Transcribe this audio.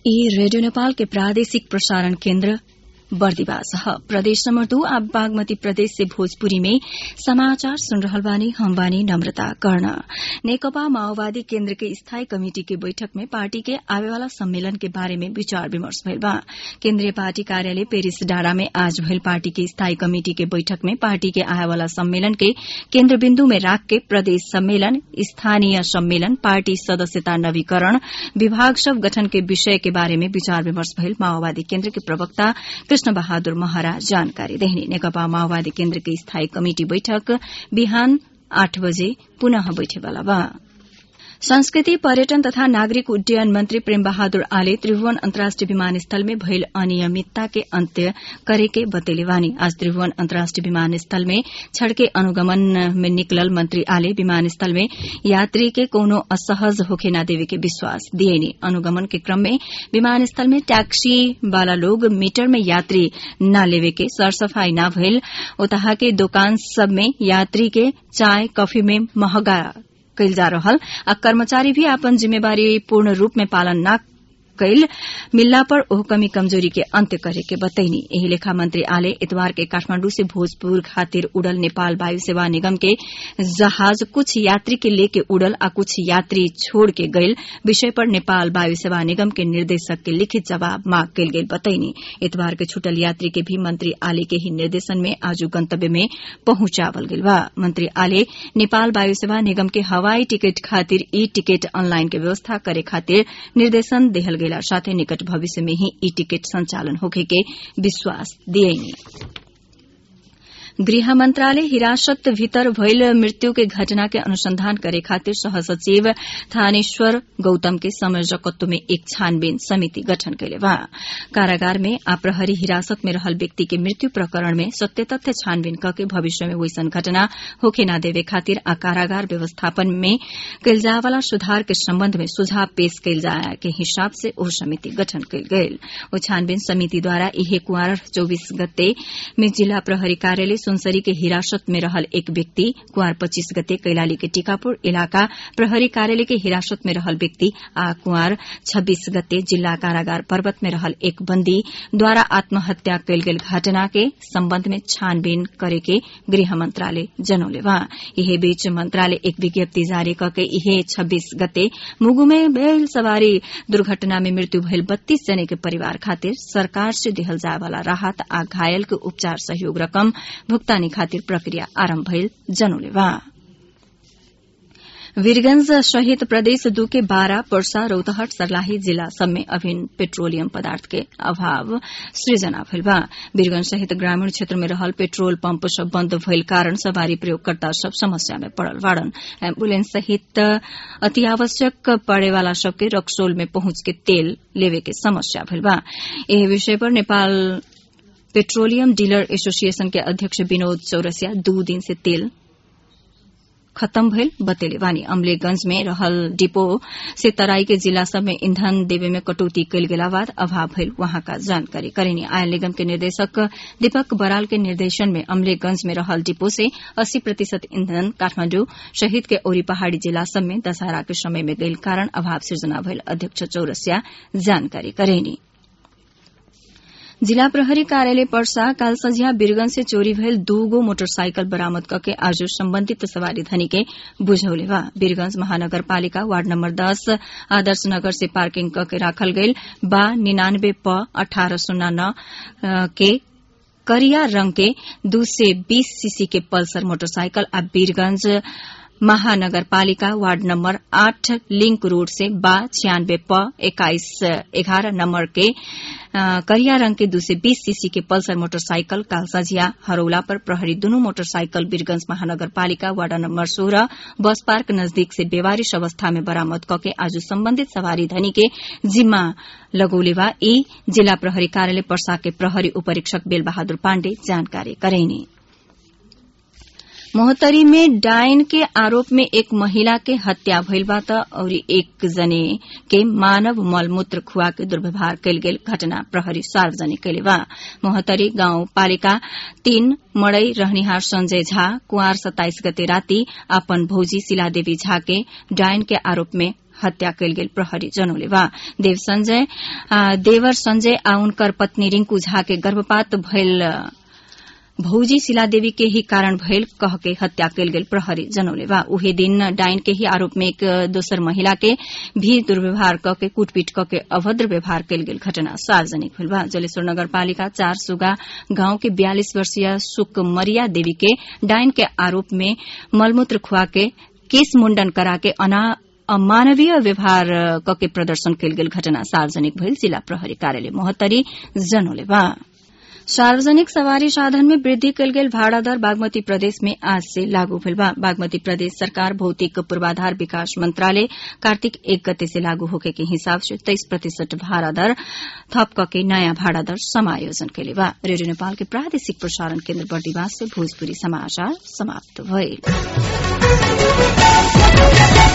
ई रेडियो नेपाल के प्रादेशिक प्रसारण केन्द्र बर्दिवास ह प्रदेश नम्बर दू आ बागमती प्रदेश से भोजपुरी में समाचार सुन रहल बानी हम बानी नम्रता कर्ण नेकपा माओवादी केन्द्र के स्थायी कमिटि के बैठक में पार्टी के आवेवाला सम्मेलन के बारे में विचार विमर्श भइल बा केन्द्रीय पार्टी कार्यालय पेरिस डाँडा में आज भइल पार्टी के स्थायी कमिटि के बैठक में पार्टी के आएवाला सम्मेलन के केन्द्रबिन्दु में राख के प्रदेश सम्मेलन स्थानीय सम्मेलन पार्टी सदस्यता नवीकरण विभाग सब गठन के विषय के बारे में विचार विमर्श भइल माओवादी केन्द्र के प्रवक्ता कृष्ण बहादुर महरा जानकारी देहनी नेकपा माओवादी केन्द्र के स्थायी कमिटि बैठक बिहान आठ बजे पुनः बैठेवाला बा संस्कृति पर्यटन तथा नागरिक उड्डयन मंत्री प्रेम बहादुर आले त्रिभुवन अन्तर्राष्ट्रिय विमानस्थल में भइल अनियमितता के अन्त्य करेके बतेले वानी आज त्रिभुवन अन्तर्राष्ट्रिय विमानस्थल में छड़के अनुगमन में निकलल मंत्री आले विमानस्थल में यात्री के कोनो असहज होखे न देवे के विश्वास दिएनी अनुगमन के क्रम में विमानस्थल में टैक्सी वाला लोग मीटर में यात्री न लेवे के सरसफाई न भइल ओतहा के दोकान सब में यात्री के चाय कॉफी में महंगा कैल जा रहल आ कर्मचारी भी आपन जिम्मेवारी पूर्ण रूप में पालन न कैल मिलला पर ओह कमी कमजोरी के अंत्य करे के बतैनी एही लेखा मंत्री आले इतवार के काठमांडू से भोजपुर खातिर उड़ल नेपाल वायु सेवा निगम के जहाज कुछ यात्री के लेके उड़ल आ कुछ यात्री छोड़ के गयल विषय पर नेपाल वायु सेवा निगम के निर्देशक के लिखित जवाब मांग कैल गेल बतैनी इतवार के छुटल यात्री के भी मंत्री आले के ही निर्देशन में आज गंतव्य में पहुंचावल गेल बा मंत्री आले नेपाल वायु सेवा निगम के हवाई टिकट खातिर ई टिकट ऑनलाइन के व्यवस्था करे खातिर निर्देशन देहल गेला साथै निकट भविष्य में ही ई टिकट संचालन होखे के विश्वास दिएनी गृह मंत्रालय हिरासत भीतर भइल मृत्यु के घटना के अनुसंधान करे खातिर सहसचिव थानेश्वर गौतम के संयोजकत्व में एक छानबीन समिति गठन कैले बा कारागार में आप्रहरी हिरासत में रहल व्यक्ति के मृत्यु प्रकरण में सत्य तथ्य छानबीन करके भविष्य में वैसन घटना होखे न देवे खातिर आ कारागार व्यवस्थापन में कैल जाए वाला सुधार के संबंध में सुझाव पेश कैल जाए के हिसाब से ओ समिति गठन कैल गयल ओ छानबीन समिति द्वारा इहे कुआर चौबीस गते में जिला प्रहरी कार्यालय सुनसरी के हिरासत में रहल एक व्यक्ति कुआर पच्चीस गते कैलाली के टीकापुर इलाका प्रहरी कार्यालय के हिरासत में रहल व्यक्ति आ कुआर छब्बीस गते जिला कारागार पर्वत में रहल एक बंदी द्वारा आत्महत्या कैल गेल घटना के संबंध में छानबीन करे के गृह मंत्रालय जनौले बा इहे बीच मंत्रालय एक विज्ञप्ति जारी करके इहे छब्बीस गते मुगु में भेल सवारी दुर्घटना में मृत्यु भइल बत्तीस जने के परिवार खातिर सरकार से दिहल जाए वाला राहत आ घायल के उपचार सहयोग रकम भुक्तानी खातिर प्रक्रिया आरम्भ भइल जनौले बा वीरगंज सहित प्रदेश दू के बारह पर्सा रौतहट सर्लाही जिला सब में अभिन्न पेट्रोलियम पदार्थ के अभाव सृजना भइल बा वीरगंज सहित ग्रामीण क्षेत्र में रहल पेट्रोल पंप सब बंद भइल कारण सवारी प्रयोगकर्ता सब समस्या में पड़ल बाड़न एम्बुलेंस सहित अति आवश्यक पड़े वाला सबके रक्सोल में पहुंच के तेल लेवे के समस्या भइल बा एह विषय पर नेपाल पेट्रोलियम डीलर एसोसिएशन के अध्यक्ष विनोद चौरसिया दू दिन से तेल खत्म भइल बतेले वानी अमलेगंज में रहल डिपो से तराई के जिला सब में ईंधन देवे में कटौती कैल गेला बाद अभाव भइल वहां का जानकारी करेनी आयल निगम के निर्देशक दीपक बराल के निर्देशन में अमलेगंज में रहल डिपो से अस्सी प्रतिशत ईंधन काठमांडू शहीद के ओरी पहाड़ी जिला सब में दशहरा के समय में गइल कारण अभाव सृजना भइल अध्यक्ष चौरसिया जानकारी करेनी जिला प्रहरी कार्यालय पर्सा काल संझिया बीरगंज से चोरी भयल दूगो मोटरसाइकिल बरामद करके आज संबंधित सवारी धनी के बुझौले बा बीरगंज महानगरपालिका वार्ड नंबर दस आदर्श नगर से पार्किंग करके राखल गयल बा निन्यानबे प अठारह शून्य नौ के करिया रंग के दू से बीस सीसी के पल्सर मोटरसाइकिल आ बीरगंज महानगरपालिका वार्ड नंबर आठ लिंक रोड से बा छियानबे प इक्कीस एगारह नंबर के करिया रंग के दू से बीस सीसी के पल्सर मोटरसाइकिल काल सझिया हरौला पर प्रहरी दुनू मोटरसाइकिल बीरगंज महानगरपालिका वार्ड नंबर सोलह बस पार्क नजदीक से बेवारिश अवस्था में बरामद कके आज संबंधित सवारी धनी के जिम्मा लगौले बा ई जिला प्रहरी कार्यालय पर्सा के प्रहरी उपरीक्षक बेल बहादुर पाण्डे जानकारी करेनी मोहतरी में डायन के आरोप में एक महिला के हत्या भइल बा त और एक जने के मानव मलमूत्र खुआ के दुर्व्यवहार कैल गेल घटना प्रहरी सार्वजनिक कैले बा मोहतरी गाउँ पालिका तीन मड़ई रहनिहार संजय झा कुंवर सत्ताइस गते राति अपन भौजी शिलादेवी झा के डायन के आरोप में हत्या कैल गेल प्रहरी जनौले बा देव संजय देवर संजय आ उनकर पत्नी रिंकू झा के गर्भपात भयल भौजी शिलादेवी के ही कारण भयल कह के हत्या कैल गेल प्रहरी जनौले बा उहे दिन डाइन के ही आरोप में एक दोसर महिला के भी दुर्व्यवहार क के कुटपीट क के अभद्र व्यवहार कैल गेल घटना सार्वजनिक भेल बा जलेश्वर नगरपालिका चार सुगा गांव के बयालीस वर्षीय सुकमरिया देवी के डाइन के आरोप में मलमूत्र खुआ के केस मुंडन करा के अना अमानवीय व्यवहार कके प्रदर्शन कैल गेल घटना सार्वजनिक भइल जिला प्रहरी कार्यालय मोहत्तरी जनौले बा सार्वजनिक सवारी साधन में वृद्धि कल गेल भाड़ा दर बागमती प्रदेश में आज से लागू भेल बा बागमती प्रदेश सरकार भौतिक पूर्वाधार विकास मंत्रालय कार्तिक एक गते से लागू होके के हिसाब से तेईस प्रतिशत भाड़ा दर थप के नयाँ भाड़ा दर समायोजन कैले बा रेडियो नेपाल के प्रादेशिक प्रसारण केन्द्र बर्दिवास से भोजपुरी समाचार समाप्त भइल